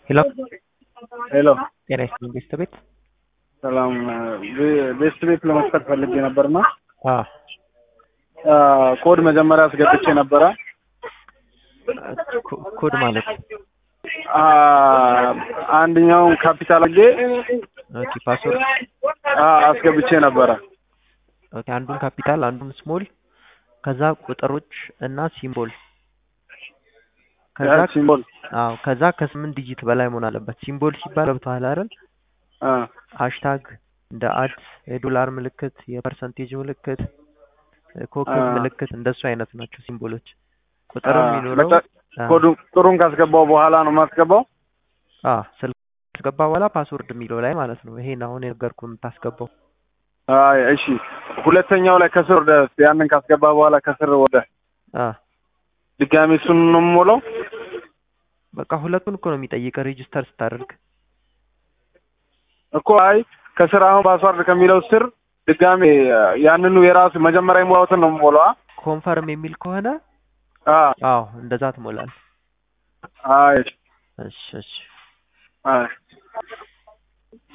ሄሎ ሄሎ ጤና ይስጥልኝ ቤስት ቤት ሰላም ቤስት ቤት ለመስጠት ፈልጌ ነበርና አ ኮድ መጀመሪያ አስገብቼ ነበረ ኮ- ኮድ ማለት አ፣ አንደኛውን ካፒታል አድርጌ ኦኬ ፓስወርድ አ፣ አስገብቼ ነበረ ኦኬ አንዱን ካፒታል አንዱን ስሞል ከዛ ቁጥሮች እና ሲምቦል ከዛ ሲምቦል አዎ ከዛ ከስምንት ዲጂት በላይ መሆን አለበት ሲምቦል ሲባል ገብቶሃል አይደል አ፣ ሃሽታግ እንደ አድ የዶላር ምልክት የፐርሰንቴጅ ምልክት ኮከብ አ። ምልክት እንደሱ አይነት ናቸው ሲምቦሎች ቁጥርም አ፣ የሚኖረው መጨ- ኮዱ ቁጥሩን ካስገባው በኋላ ነው የማስገባው አ ስልክ ካስገባ በኋላ ፓስወርድ የሚለው ላይ ማለት ነው ይሄን አሁን የነገርኩህ የምታስገባው አይ እሺ ሁለተኛው ላይ ከስር ወደ ያንን ካስገባ በኋላ ከስር ወደ አ ድጋሚ እሱን ነው የምሞላው በቃ ሁለቱን እኮ ነው የሚጠይቀህ ሬጂስተር ስታደርግ እኮ አይ ከስር አሁን ፓስዋርድ ከሚለው ስር ድጋሚ ያንኑ የራሱ መጀመሪያ የሞላሁትን ነው የምሞላው አ? ኮንፈርም የሚል ከሆነ አ አዎ እንደዛ ትሞላለህ አይ እሺ እሺ አይ